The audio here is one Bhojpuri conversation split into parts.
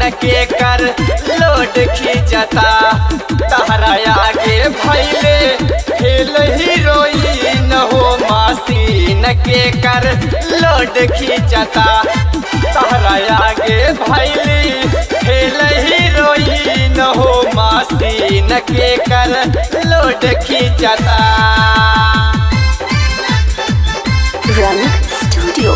के कर लोड खींचता तहरा आगे भैले खेल हीरोइन हो मशीन के कर लोड खींचता तहरा आगे भैली खेल हीरोइन हो मशीन के कर लोड खींचता रंग स्टूडियो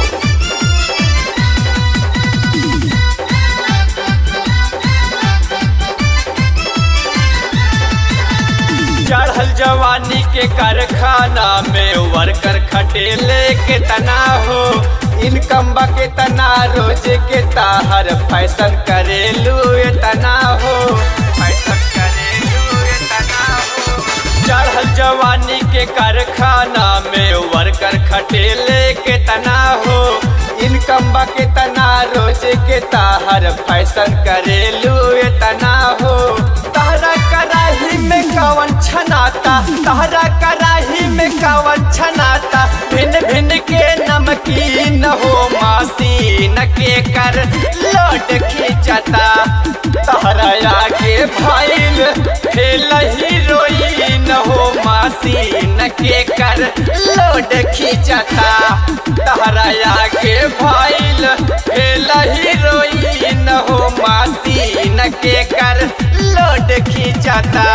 चढ़ल जवानी के कारखाना में वर्कर खटेले के तना हो इनकम बा के तना रोज के ताहर फैशन करेलू ये तना हो फैशन करेलू ये तना हो चढ़ल जवानी के कारखाना में वर्कर खटेले के तना हो इनकम बा के तना रोज के ताहर फैशन करेलू ये तना हो तहरा कराही में कवन छनाता तहरा कराही में कवन छनाता भिन्न भिन्न के नमकीन हो मासीन के कर लोट खींचता तहरा आगे भैल फेल हीरोइन हो मासीन के कर लोट खींचता तहरा आगे भैल फेल हीरोइन हो मासीन के कर लोट खींचता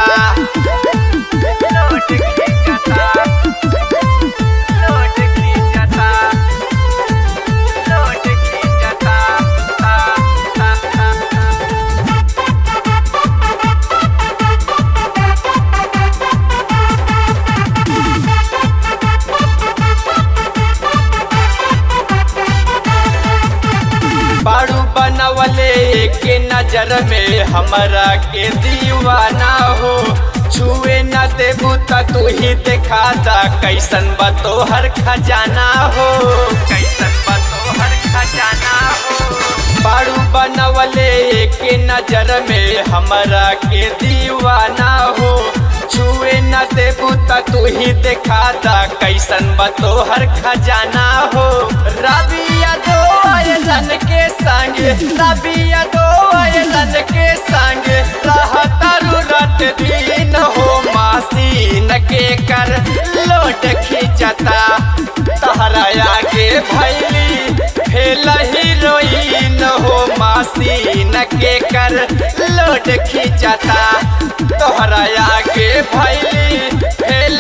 लोट खींचता लोट खींचता लोट खींचता आ, आ, आ, आ। बारू बनवले के नजर में हमरा के दीवाना हो छुए न देबू त तू ही देखा दा कैसन बा तोहर खजाना हो कैसन बा तोहर खजाना हो बारू बनवले के नजर में हमरा के दीवाना हो छुए न देबू त तू ही देखा दा कैसन बा तोहर खजाना हो रबिया दो आयलन के संग रबिया दो आयलन के संग रहतारू रट दिन हो मासीन के कर लोट खींचता तहरा आगे भैली फेल हीरोइन हो मासीन के कर लोट खींचता तोहरा आगे भैली फेल